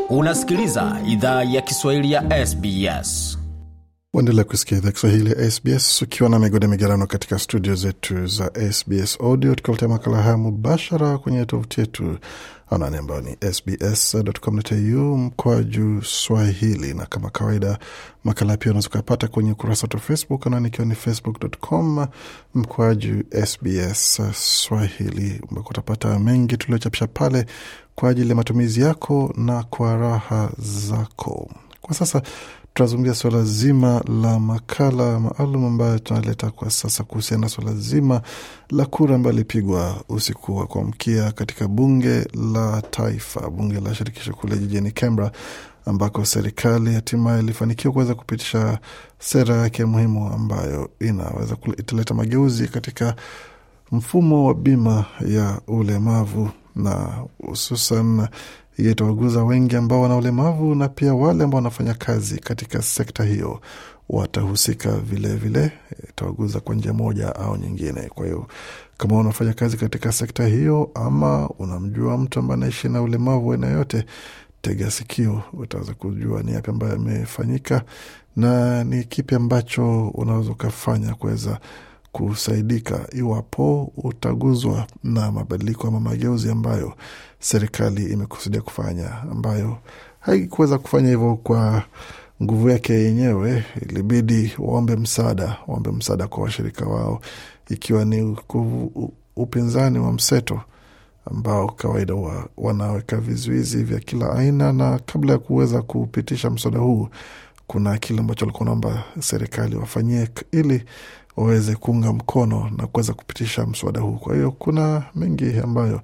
Unasikiliza idhaa ya Kiswahili ya SBS. Waendelea kusikia idhaa Kiswahili ya SBS ukiwa na migode migerano katika studio zetu za SBS Audio, tukiletea makala haya mubashara kwenye tovuti yetu anani ambayo ni sbs.com.au mkwaju swahili, na kama kawaida makala pia unaweza ukapata kwenye ukurasa wetu wa Facebook anani ikiwa ni facebook.com mkwaju SBS Swahili, ambako utapata mengi tuliochapisha pale kwa ajili ya matumizi yako na kwa raha zako. Kwa sasa tunazungumzia suala zima la makala maalum ambayo tunaleta kwa sasa kuhusiana na suala zima la kura ambayo ilipigwa usiku wa kuamkia katika bunge la taifa, bunge la shirikisho kule jijini Canberra, ambako serikali hatimaye ilifanikiwa kuweza kupitisha sera yake muhimu ambayo inaweza italeta mageuzi katika mfumo wa bima ya ulemavu na hususan itawaguza wengi ambao wana ulemavu na pia wale ambao wanafanya kazi katika sekta hiyo watahusika vilevile, itawaguza kwa njia moja au nyingine. Kwa hiyo kama unafanya kazi katika sekta hiyo ama unamjua mtu ambaye anaishi na ulemavu aina yote, tega sikio, utaweza kujua ni yapi ambayo yamefanyika na ni kipi ambacho unaweza ukafanya kuweza kusaidika iwapo utaguzwa na mabadiliko ama mageuzi ambayo serikali imekusudia kufanya, ambayo haikuweza kufanya hivyo kwa nguvu yake yenyewe. Ilibidi waombe msaada, waombe msaada kwa washirika wao, ikiwa ni upinzani wa mseto ambao kawaida wa, wanaweka vizuizi vya kila aina, na kabla ya kuweza kupitisha mswada huu kuna kile ambacho walikuwa naomba serikali wafanyie ili waweze kuunga mkono na kuweza kupitisha mswada huu. Kwa hiyo kuna mengi ambayo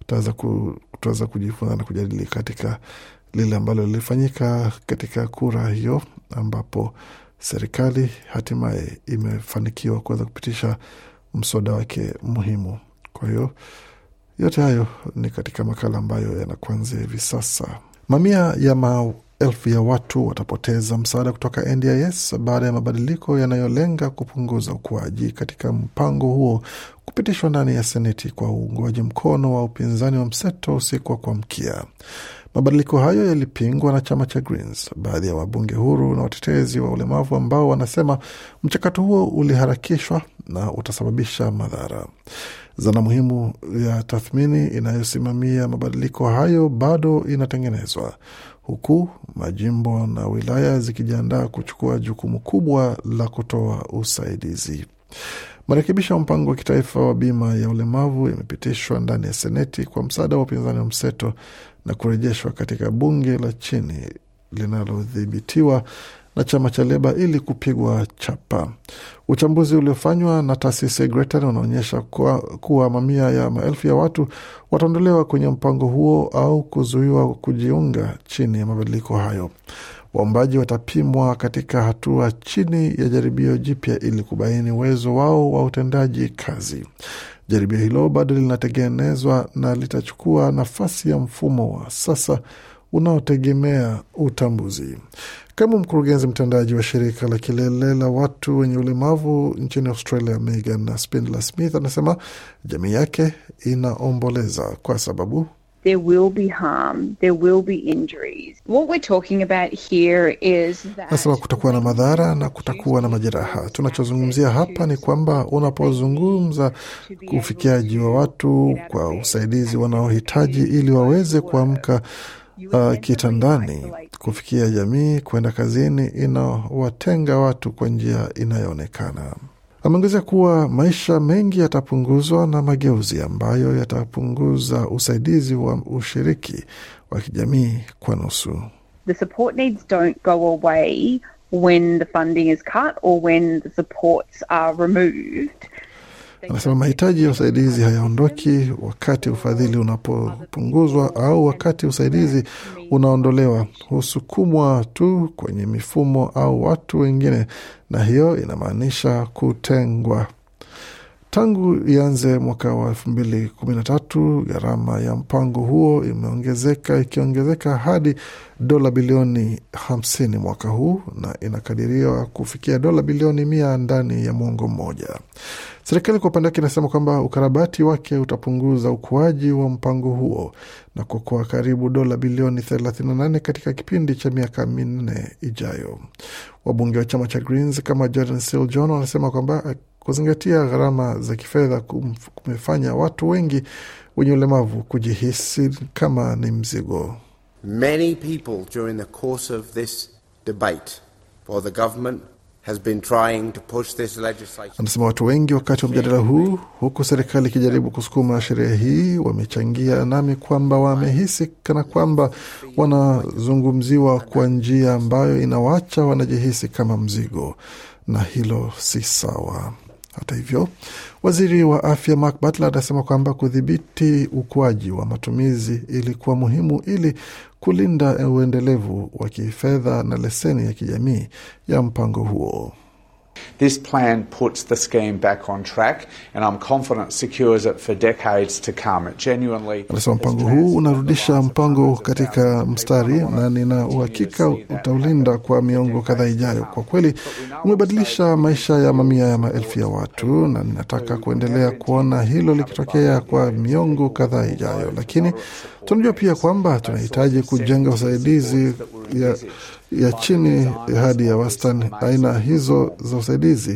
tutaweza kujifunza na kujadili katika lile ambalo lilifanyika katika kura hiyo, ambapo serikali hatimaye imefanikiwa kuweza kupitisha mswada wake muhimu. Kwa hiyo yote hayo ni katika makala ambayo yanakuanzia hivi sasa. Mamia ya maelfu ya watu watapoteza msaada kutoka NDIS baada ya mabadiliko yanayolenga kupunguza ukuaji katika mpango huo kupitishwa ndani ya Seneti kwa uungwaji mkono wa upinzani wa mseto usiku wa kuamkia. Mabadiliko hayo yalipingwa na chama cha Greens, baadhi ya wabunge huru na watetezi wa ulemavu ambao wanasema mchakato huo uliharakishwa na utasababisha madhara. Zana muhimu ya tathmini inayosimamia mabadiliko hayo bado inatengenezwa huku majimbo na wilaya zikijiandaa kuchukua jukumu kubwa la kutoa usaidizi. Marekebisho ya mpango wa kitaifa wa bima ya ulemavu yamepitishwa ndani ya Seneti kwa msaada wa upinzani wa mseto na kurejeshwa katika bunge la chini linalodhibitiwa na chama cha Leba ili kupigwa chapa. Uchambuzi uliofanywa na taasisi ya Gretchen unaonyesha kuwa, kuwa mamia ya maelfu ya watu wataondolewa kwenye mpango huo au kuzuiwa kujiunga chini ya mabadiliko hayo. Waombaji watapimwa katika hatua chini ya jaribio jipya ili kubaini uwezo wao wa utendaji kazi. Jaribio hilo bado linatengenezwa na litachukua nafasi ya mfumo wa sasa unaotegemea utambuzi. Kama mkurugenzi mtendaji wa shirika la kilele la watu wenye ulemavu nchini Australia, Megan Spindler Smith anasema jamii yake inaomboleza kwa sababu there will be harm, there will be injuries. What we're talking about here is that Nasema kutakuwa na madhara na kutakuwa na majeraha. Tunachozungumzia hapa ni kwamba unapozungumza ufikiaji wa watu kwa usaidizi wanaohitaji ili waweze kuamka uh, kitandani, kufikia jamii, kwenda kazini, inawatenga watu kwa njia inayoonekana. Ameongezea kuwa maisha mengi yatapunguzwa na mageuzi ambayo yatapunguza usaidizi wa ushiriki wa kijamii kwa nusu. the support needs don't go away when the funding is cut or when the supports are removed. Anasema mahitaji ya usaidizi hayaondoki wakati ufadhili unapopunguzwa au wakati usaidizi unaondolewa, husukumwa tu kwenye mifumo au watu wengine, na hiyo inamaanisha kutengwa. Tangu ianze mwaka wa elfu mbili kumi na tatu gharama ya mpango huo imeongezeka ikiongezeka hadi dola bilioni hamsini mwaka huu na inakadiriwa kufikia dola bilioni mia ndani ya mwongo mmoja. Serikali kwa upande wake inasema kwamba ukarabati wake utapunguza ukuaji wa mpango huo na kuokoa karibu dola bilioni 38 katika kipindi cha miaka minne ijayo. Wabunge wa chama cha Greens kama Jordan Seal John wanasema kwamba kuzingatia gharama za kifedha kumefanya watu wengi wenye ulemavu kujihisi kama ni mzigo. Many people during the course of this debate for the government has been trying to push this legislation. Anasema watu wengi wakati wa mjadala huu, huku serikali ikijaribu kusukuma sheria hii, wamechangia nami kwamba wamehisi kana kwamba wanazungumziwa kwa njia ambayo inawaacha wanajihisi kama mzigo, na hilo si sawa. Hata hivyo, waziri wa afya Mark Butler anasema kwamba kudhibiti ukuaji wa matumizi ilikuwa muhimu ili kulinda uendelevu wa kifedha na leseni ya kijamii ya mpango huo. This plan puts the scheme back on track and I'm confident secures it for decades to come. It genuinely Anasema mpango huu unarudisha mpango katika mstari na nina uhakika utaulinda kwa miongo kadhaa ijayo. Kwa kweli umebadilisha maisha ya mamia ya maelfu ya watu, na ninataka kuendelea kuona hilo likitokea kwa miongo kadhaa ijayo, lakini tunajua pia kwamba tunahitaji kujenga usaidizi ya, ya chini hadi ya wastani. Aina hizo za usaidizi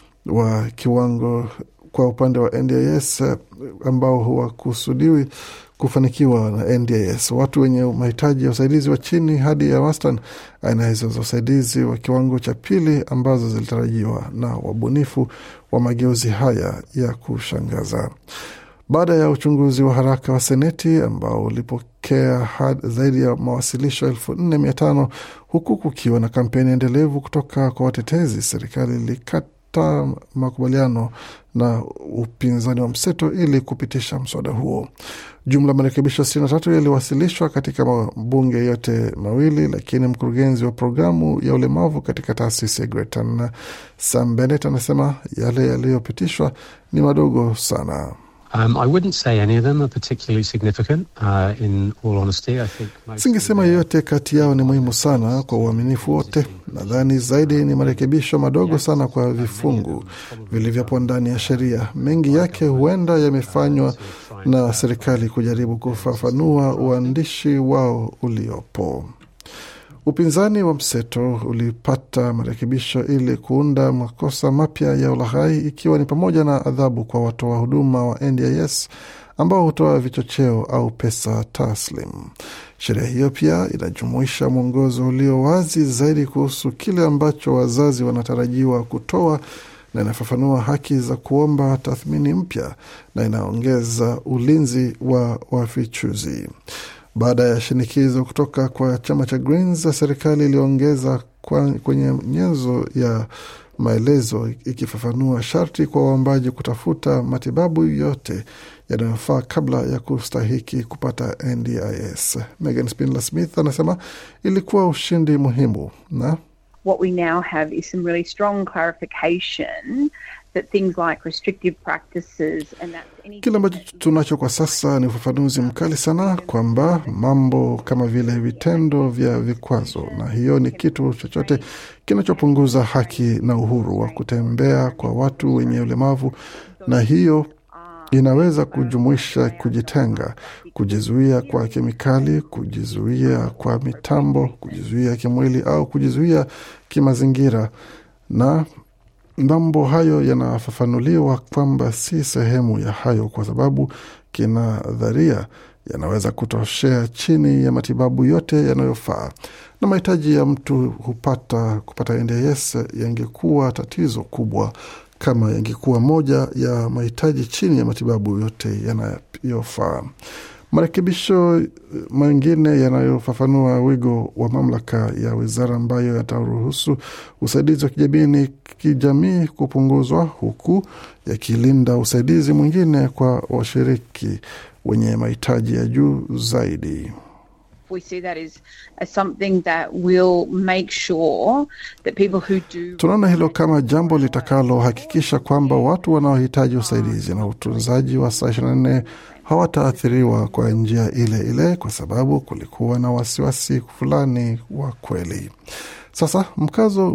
wa kiwango kwa upande wa NDIS ambao hawakusudiwi kufanikiwa na NDIS. Watu wenye mahitaji ya usaidizi wa chini hadi ya wastani, aina hizo za usaidizi wa kiwango cha pili ambazo zilitarajiwa na wabunifu wa mageuzi haya ya kushangaza. Baada ya uchunguzi wa haraka wa Seneti ambao ulipokea zaidi ya mawasilisho elfu nne mia tano huku kukiwa na kampeni endelevu kutoka kwa watetezi, serikali ilikata makubaliano na upinzani wa mseto ili kupitisha mswada huo. Jumla marekebisho 63 yaliwasilishwa katika mabunge yote mawili, lakini mkurugenzi wa programu ya ulemavu katika taasisi ya Gretan Sam Bennett anasema yale yaliyopitishwa ni madogo sana. Um, I wouldn't say any of them are particularly significant. Uh, in all honesty, I think most Singesema yoyote kati yao ni muhimu sana kwa uaminifu wote. Nadhani zaidi ni marekebisho madogo sana kwa vifungu vilivyopo ndani ya sheria. Mengi yake huenda yamefanywa na serikali kujaribu kufafanua uandishi wao uliopo. Upinzani wa mseto ulipata marekebisho ili kuunda makosa mapya ya ulaghai ikiwa ni pamoja na adhabu kwa watoa huduma wa NDIS ambao hutoa vichocheo au pesa taslim. Sheria hiyo pia inajumuisha mwongozo ulio wazi zaidi kuhusu kile ambacho wazazi wanatarajiwa kutoa na inafafanua haki za kuomba tathmini mpya na inaongeza ulinzi wa wafichuzi. Baada ya shinikizo kutoka kwa chama cha Greens, serikali iliongeza kwenye nyenzo ya maelezo ikifafanua sharti kwa waombaji kutafuta matibabu yote yanayofaa kabla ya kustahiki kupata NDIS. Megan Spindler Smith anasema ilikuwa ushindi muhimu na What we now have is some really strong clarification that things like restrictive practices and that's anything Kile ambacho tunacho kwa sasa ni ufafanuzi mkali sana kwamba mambo kama vile vitendo vya vikwazo, na hiyo ni kitu chochote kinachopunguza haki na uhuru wa kutembea kwa watu wenye ulemavu, na hiyo inaweza kujumuisha kujitenga, kujizuia kwa kemikali, kujizuia kwa mitambo, kujizuia kimwili au kujizuia kimazingira na mambo hayo yanafafanuliwa kwamba si sehemu ya hayo kwa sababu kinadharia yanaweza kutoshea chini ya matibabu yote yanayofaa na mahitaji ya mtu hupata kupata NDIS yangekuwa tatizo kubwa kama yangekuwa moja ya mahitaji chini ya matibabu yote yanayofaa. Marekebisho mengine yanayofafanua wigo wa mamlaka ya wizara ambayo yataruhusu usaidizi wa kijamii kijamii kupunguzwa huku yakilinda usaidizi mwingine kwa washiriki wenye mahitaji ya juu zaidi. We see that as, as something that will make sure that people who do Tunaona hilo kama jambo litakalohakikisha kwamba watu wanaohitaji usaidizi na utunzaji wa saa 24 hawataathiriwa kwa njia ile ile, kwa sababu kulikuwa na wasiwasi fulani wa kweli. Sasa mkazo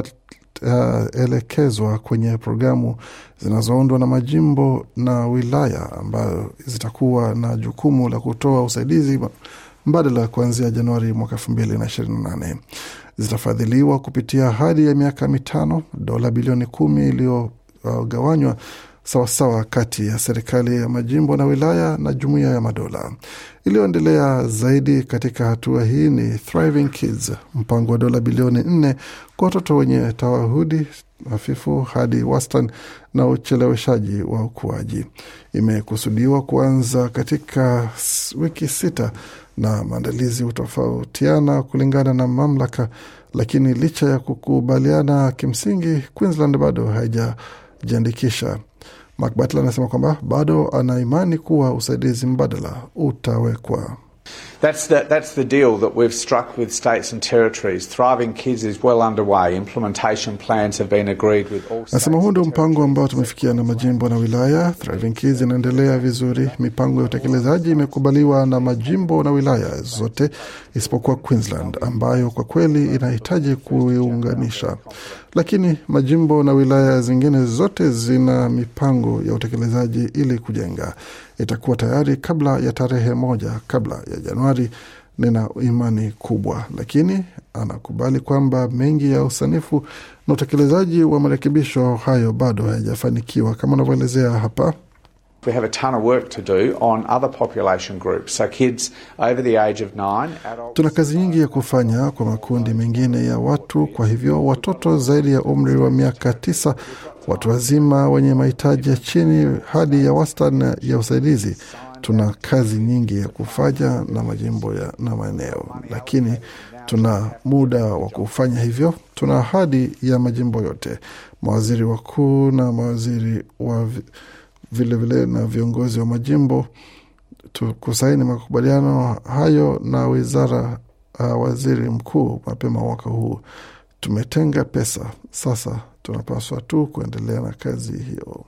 utaelekezwa kwenye programu zinazoundwa na majimbo na wilaya ambayo zitakuwa na jukumu la kutoa usaidizi mbadala kuanzia Januari mwaka elfu mbili na ishirini na nane. Zitafadhiliwa kupitia hadi ya miaka mitano, dola bilioni kumi iliyogawanywa sawasawa kati ya serikali ya majimbo na wilaya na jumuiya ya madola. Iliyoendelea zaidi katika hatua hii ni Thriving Kids, mpango wa dola bilioni nne kwa watoto wenye tawahudi hafifu hadi wastani na ucheleweshaji wa ukuaji. Imekusudiwa kuanza katika wiki sita na maandalizi hutofautiana kulingana na mamlaka, lakini licha ya kukubaliana kimsingi, Queensland bado haijajiandikisha. Mark Butler anasema kwamba bado ana imani kuwa usaidizi mbadala utawekwa. That's the, that's the deal that we've struck with states and territories. Thriving Kids is well underway. Implementation plans have been agreed with all states. Nasema huu ndio mpango ambao tumefikia na majimbo na wilaya. Thriving Kids inaendelea vizuri. Mipango ya utekelezaji imekubaliwa na majimbo na wilaya zote isipokuwa Queensland ambayo kwa kweli inahitaji kuiunganisha, lakini majimbo na wilaya zingine zote zina mipango ya utekelezaji ili kujenga. Itakuwa tayari kabla ya tarehe moja kabla ya Januari. Nina imani kubwa, lakini anakubali kwamba mengi ya usanifu na utekelezaji wa marekebisho hayo bado hayajafanikiwa kama anavyoelezea hapa. We have a ton of work to do on other population groups, so kids over the age of nine, adults. Tuna kazi nyingi ya kufanya kwa makundi mengine ya watu. Kwa hivyo watoto zaidi ya umri wa miaka tisa, watu wazima wenye mahitaji ya chini hadi ya wastani ya usaidizi. Tuna kazi nyingi ya kufanya na majimbo ya, na maeneo, lakini tuna muda wa kufanya hivyo. Tuna ahadi ya majimbo yote, mawaziri wakuu na mawaziri wa vi- vilevile vile na viongozi wa majimbo tu- kusaini makubaliano hayo na wizara uh, waziri mkuu mapema mwaka huu. Tumetenga pesa, sasa tunapaswa tu kuendelea na kazi hiyo.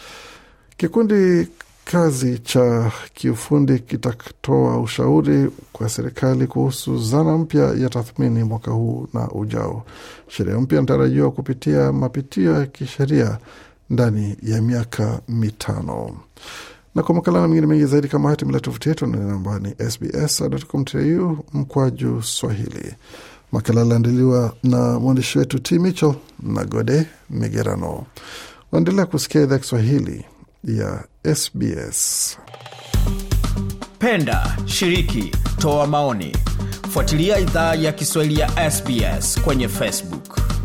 Kikundi kazi cha kiufundi kitatoa ushauri kwa serikali kuhusu zana mpya ya tathmini mwaka huu na ujao. Sheria mpya inatarajiwa kupitia mapitio ya kisheria ndani ya miaka mitano. Na kwa makala na mengine mengi zaidi kama haya, tembelea tovuti yetu na namba ni sbs.com.au mkwaju Swahili. Makala aliandaliwa na mwandishi wetu T Mitchell na Gode Migerano. Waendelea kusikia idhaa Kiswahili ya SBS. Penda, shiriki, toa maoni. Fuatilia idhaa ya Kiswahili ya SBS kwenye Facebook.